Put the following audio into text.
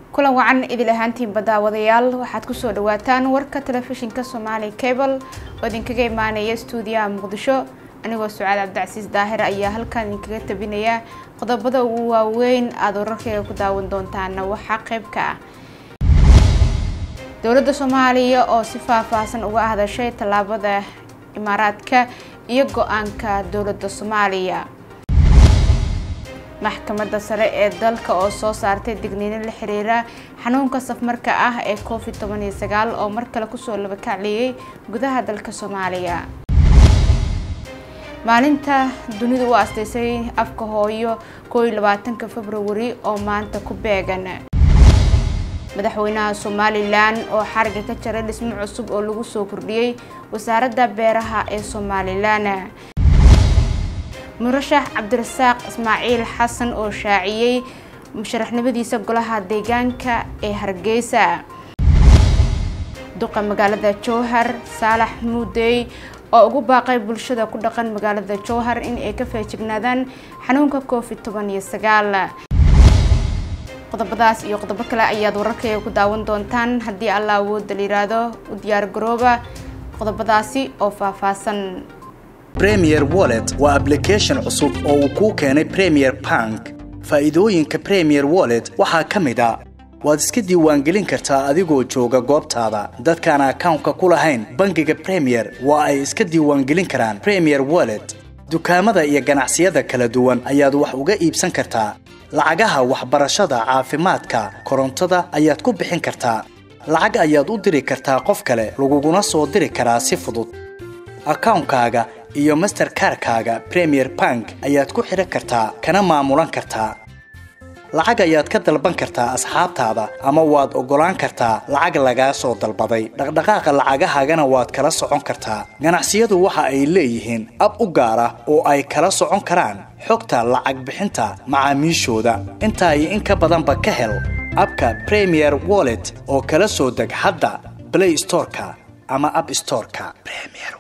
kulan wacan idil ahaantiinba daawadayaal waxaad kusoo dhawaataan warka telefishinka soomaali cable oo idinkaga imaanaya stuudiyaha muqdisho anigoo sucaad cabdicasiis daahir ayaa halkan idinkaga tabinaya qodobada ugu waaweyn aada wararkeyga ku daawan doontaana waxaa qeyb ka ah dowladda soomaaliya oo si faahfaahsan uga hadashay tallaabada imaaraadka iyo go-aanka dowladda soomaaliya maxkamadda sare ee dalka oo soo saartay digniino la xiriira xanuunka safmarka ah ee covid toban iyo sagaal oo mar kale kusoo labakacliyey gudaha dalka soomaaliya maalinta dunidu u asteysay afka hooyo koo iyo labaatanka februari oo maanta ku beegan madaxweynaha somalilan oo xariga ka jaray dhismo cusub oo lagu soo kordhiyey wasaaradda beeraha ee somalilan murashax cabdirasaaq ismaaciil xasan oo shaaciyey musharaxnimadiisa golaha deegaanka ee hargeysa duqa magaalada jowhar saalax muudey oo ugu baaqay bulshada ku dhaqan magaalada jowhar in ay ka feejignaadaan xanuunka covid toban iyo sagaal qodobadaas iyo qodobo kale ayaad wararkayga ku daawan doontaan haddii alla awoodda la yiraahdo u diyaar garooba qodobadaasi oo faahfaahsan premier wallet waa ablication cusub oo uu kuu keenay premier bank faa'iidooyinka premier wallet waxaa ka mid a waad iska diiwaangelin kartaa adigoo jooga goobtaada dadkaan akawnka ku lahayn bangiga premier waa ay iska diiwaangelin karaan premier wallet dukaamada iyo ganacsiyada kala duwan ayaad wax uga iibsan kartaa lacagaha waxbarashada caafimaadka korontada ayaad ku bixin kartaa lacag ayaad u diri kartaa qof kale laguguna soo diri karaa si fudud akawnkaaga iyo masterkarkaaga premier bank ayaad ku xidhan kartaa kana maamulan kartaa lacag ayaad ka dalban kartaa asxaabtaada ama waad oggolaan kartaa lacag lagaa soo dalbaday dhaqdhaqaaqa lacagahaagana waad kala socon kartaa ganacsiyadu waxa ay leeyihiin ab u gaar ah oo ay kala socon karaan xogta lacag bixinta macaamiishooda intaa iyo in ka badanba ka hel abka premier wallet oo kala soo deg hadda blay storeka ama ab storeka